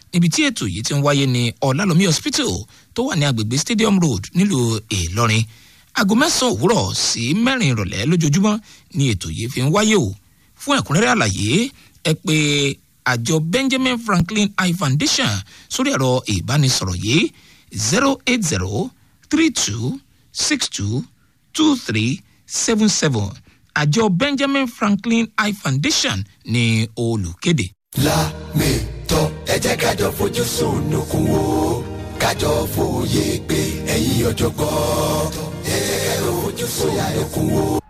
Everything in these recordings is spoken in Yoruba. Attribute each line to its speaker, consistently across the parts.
Speaker 1: níbi tí ètò yìí ti ń wáyé ní ọ̀làlómi hospital tó wà ní agbègbè stadium road nílùú ìlọrin aago mẹ́sàn-án òwúrọ̀ sí mẹ́rin ìrọ̀lẹ́ lójoojúmọ́ ni ètò yìí fi ń wáyé o fún ẹ̀kúnrẹ́rẹ́ àlàyé ẹ pé àjọ benjamin franklin eye foundation sórí ẹ̀rọ ìbánisọ̀rọ̀ yìí zero eight zero three two six two two three seven seven àjọ benjamin franklin eye foundation ní olùkéde.
Speaker 2: lámìtọ́ ẹ jẹ́ kájọ fojú sunukun wo kájọ fòye pé ẹ̀yin ọ̀jọ̀gbọ́n ẹ jẹ́ kájọ fojú sunukun wo.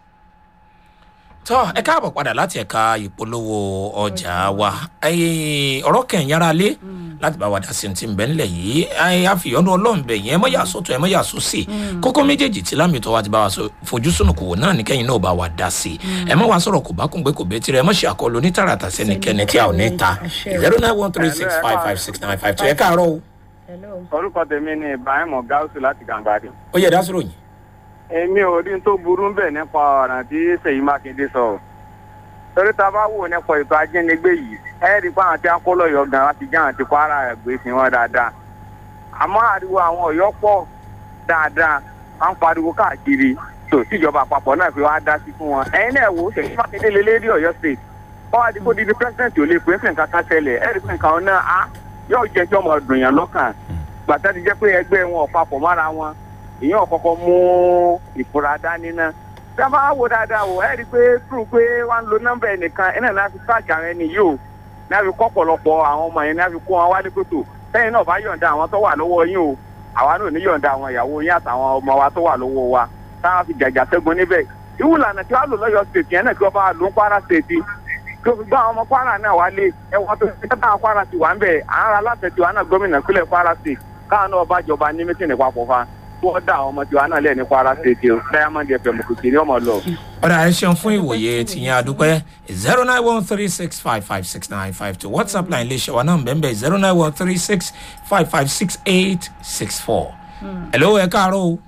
Speaker 1: tọ́ ẹ káàbọ̀ padà láti ẹ̀ka ìpolówó ọjà wa Ẹ, ọ̀rọ̀ kẹ̀yìn ara lé láti bá wa dá sí ti ń bẹ́ ńlẹ̀ yìí Ẹ, a fi ọ̀nà ọlọ́run bẹ̀ yẹn ẹ mọ́ yà sọ́tọ̀ ẹ mọ́ yà sọ́sì kókó méjèèjì tí lámìtọ́ wa ti bá wa sọ fojú sùnùkù wò náà ní kẹ́yìn náà bá wa dá sí ẹ mọ́ wa sọ̀rọ̀ kò bá kún pé kò bẹ́ẹ̀ tirẹ̀ ẹ mọ́ ṣe àkọlù ní tààràtà sẹ́nikẹ́ni tí a ò ní ta zero nine one three six five five six nine five two ẹ káàárọ̀ o
Speaker 3: orúkọ tèmi ni ibrahim gáúsù láti gàǹgbàdì.
Speaker 1: ó yẹ dá sọ̀rọ̀ yìí.
Speaker 3: èmi ò rí n tó burú ń bẹ̀ nípa ọ̀ràn tí ṣèyí mákindé sọ. o. torí tá a bá wò nípa ètò ajínigbé yìí ẹ rí i pé àwọn tí wọn kó lọ́yọ̀ọ́ gan láti jẹ́ àwọn tí kwara gbé sí wọn dáadáa. àmọ́ ariwo àwọn ọ̀yọ́ pọ̀ dáadáa wọ́n ń pariwo káàkiri tó tíjọba àpapọ̀ náà fi wá dá sí fún wọn. ẹ̀yin náà wò ó ṣèyí mákindé lé lérí ọ̀yọ́ state. wọ́n wá di kó didi president ò lè pè é fún nǹkan kan tẹ́lẹ̀ ẹ rí i pé nǹkan náà á yóò jẹ́ tí ọmọ ọdún yẹn lọ́kàn gbàtà ti jẹ́ pé ẹgbẹ́ wọn ò papọ̀ mára wọn èèyàn kọ́kọ́ mú ìfura dání náà tí a bá wò dáadáa wò ẹ́ rí i pé true pé wọ́n ń lo nọ́mbà ẹnìkan ẹ̀ náà láti sáàjì àwọn ẹni yìí o ní a fi kọ́ pọ̀lọpọ̀ àwọn ọmọ yẹn ní a fi kó wọn wálé kótó sẹ́yìn náà bá yọ̀ǹda àwọn tó wà lọ́wọ́ yín o àwa náà ní yọ̀ǹda àwọn ìyàwó yín àtàwọn ọmọ wa tó wà lọ́wọ́ wa táwọn fi jàjà ṣẹ́gun níbẹ̀ ìwúlànà tí wàá lò lọ́yọ̀ state yẹn náà kí wọ́n bá lò ń kwara state kí o fi gbọ́ àwọn ọmọ kwara náà wálé ẹ̀wọ̀n tó fi tẹ́tà kwara ti wà ń bẹ̀ àwọn aláṣẹ tiwa náà gómìnà ìpínlẹ̀ kwara state káwọn náà bá jọba ní mítìnì papọ̀ fa kí wọ́n dá àwọn ọmọ tiwa náà lẹ̀ ní kwara state o diamond fm kò sí ní ọmọ lọ.
Speaker 1: ọ̀rọ̀ ẹ ṣeun fún ìwòye tìyẹn àdúpẹ́ zero nine one three six five five six nine five two whatsapp line iléeṣẹ́ wa náà bẹ́ẹ̀ bẹ́ẹ̀ zero nine one three six five five six eight six four. hello ẹ káàárọ̀ o.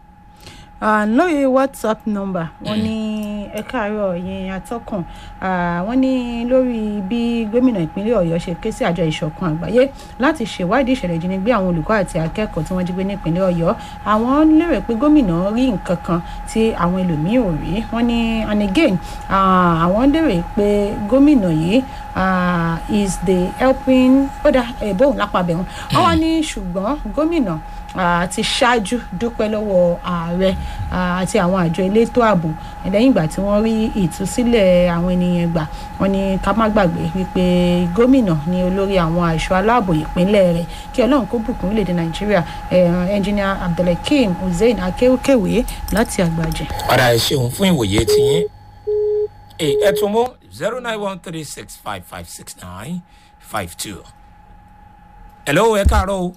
Speaker 4: Ah, lóye whatsapp number wọn ní ẹ káàárọ̀ yẹn atọ́kùn Ah, wọ́n ní lórí bí gómìnà ìpínlẹ̀ ọ̀yọ́ ṣe ké sí àjọ ìṣọ̀kan àgbáyé láti ṣèwádìí ìṣẹ̀lẹ̀ ìjínigbé àwọn olùkọ́ àti akẹ́kọ̀ọ́ tí wọ́n jí gbé nípínlẹ̀ ọ̀yọ́ àwọn lérò pé gómìnà rí nǹkan kan tí àwọn ẹlòmíì ò rí wọ́n ní and again ah, àwọn lérò pé gómìnà yìí ah, is the helping ó dá ẹ̀bùn lápá bẹ̀rùn wọ́n wá ní ṣùgbọ́n gómìnà ah, ti ṣáájú dúpẹ́ lọ́wọ́ ààrẹ ah, àti àwọn àjọ elétò ààbò lẹ́yìn ìgbà tí wọ́n rí ìtúsílẹ̀ àwọn ènìyàn gbà wọ́n ní ká má gbàgbé wípé gómìnà ní olórí àwọn àìṣọ́ aláàbò ìpínlẹ̀ rẹ̀ kí ọlọ́run kó bùkún orílẹ̀-èdè nàìjíríà ẹnjìnìà abdulhakeem hussein akéwkéwé láti àgbàjẹ.
Speaker 1: ọ̀rọ̀ ẹ ṣeun fún ìwòye tìyẹn ẹ tún mú zero nine one three six five five six nine five two. hello ẹ káàárọ̀ o.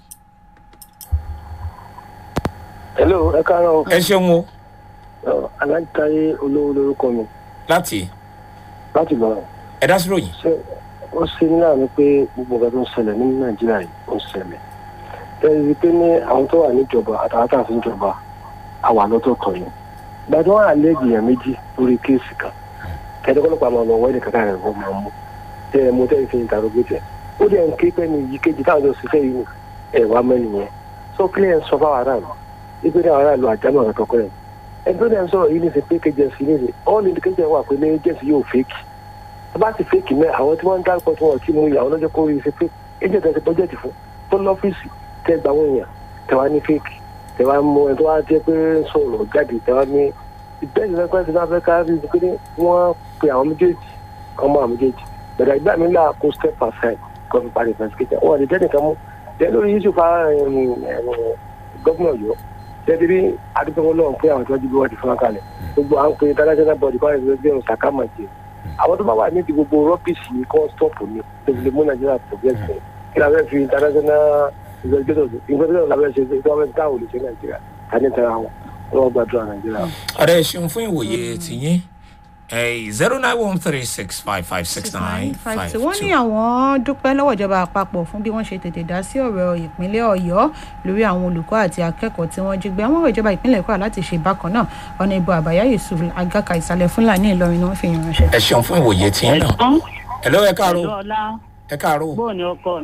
Speaker 5: hello ẹ káàárọ̀
Speaker 1: ẹ ṣeun o
Speaker 5: o aláǹtarí olówó lórúkọ mi
Speaker 1: láti
Speaker 5: láti bọ̀rọ̀
Speaker 1: ẹ dá sí ròyìn.
Speaker 5: ṣé ó ṣe ní láàánú pé gbogbo nǹkan tó ń ṣẹlẹ̀ ní nàìjíríà yìí ó ń ṣẹlẹ̀ bẹ́ẹ̀ ni pé ní àwọn tó wà níjọba àtàwọn tó wà fún ìjọba àwà lọ́tọ̀ kan yìí ìgbà tí wọ́n àlẹ́ èèyàn méjì lórí kéèsì kan kẹ́tẹ́kọ́lọ́pàá máa lọ wọ́ọ̀dì kankan rẹ̀ wọ́n máa mú tẹ́ ẹ mú tẹ́ ẹ fi ìtàrógbèjẹ ó dẹ̀ ń ké pẹ́ ní yìí kejì táwọn jọ ṣiṣẹ́ yìí ẹ̀ wá mẹ́rin yẹn so kílẹ̀ ń sọ fáwọn aráàlú ipe ní àwọn aráàlú àjámọ̀ ọ̀rọ̀ tọkọ rẹ̀ ẹni tó dẹ̀ ń sọ̀rọ̀ yìí ní ṣe fake agency ní ṣe all indication wà pé ní agency yóò fake tó bá ti fake mẹ́ àwọn tí wọ́n ń dárúkọ tí wọ́n ti mú ìyàwó lọ́jọ́ kó rí ṣe fake agent ẹ̀sìn project fún tó lọ́fíìsì tẹ́ gba àwọn èèyàn tẹ́ wá ní fake tẹ́ wá mú ẹni tó wá jẹ́ pé ń sọ̀rọ̀ jáde tẹ́ wá ní ìbẹ́ẹ̀ni lẹ́kọ̀ọ́ ẹ̀sìn náà fẹ́ ká rí i pé wọ́n pe àwọn méjèèjì kan mọ́ àwọn méjèèjì bẹ̀rẹ̀ ìgbà mi là kó step aside kó fi parí investigation wọn lè tẹ́nìkan mú tẹ́ lórí yusuf gọ́fúnà ọ̀yọ́ tẹ́tí rí adúgbò lọ́wọ́ pé àwọn tí wọ́n jí bí wọ́n ti fún wa kalẹ̀ gbogbo à ń pe international body kọ́ ẹ̀sìn bí ọ̀sán ká máa jẹ àwọn tó bá wà níbi gbogbo rọ́bìsì yìí kọ́ stop ní tẹ̀sílẹ̀ mú nàìjíríà progress ní kí la fẹ́ fi international investigators investigators la fẹ́ ṣe tí wọ́n fẹ́ dáhùn lè ṣe nàìjíríà ká ní tẹ̀ra wọn wọ́n gbàdúrà nàìjíríà.
Speaker 1: ọ̀rẹ́ ẹ ṣeun fún ìwòye tìyín zero nine one three six five five six nine five two.
Speaker 4: wọ́n ní àwọn dúpẹ́ lọ́wọ́ ìjọba àpapọ̀ fún bí wọ́n ṣe tètè dá sí ọ̀rọ̀ ìpínlẹ̀ ọ̀yọ́ lórí àwọn olùkọ́ àti akẹ́kọ̀ọ́ tí wọ́n jí gbé àwọn ọ̀rọ̀ ìjọba ìpínlẹ̀ kwara láti ṣe bákan náà ọ̀nà ìbò àbáyá yusuf agaka ìsàlẹ̀ fúlàní ìlọrin ni wọ́n fi yàn ránṣẹ́.
Speaker 1: ẹ ṣeun fún ìwòye tìyín náà. ẹ lọ́wọ́ ẹ káàárọ̀
Speaker 6: ọlá
Speaker 1: ẹ káàárọ̀.
Speaker 6: bóun ni ọkọ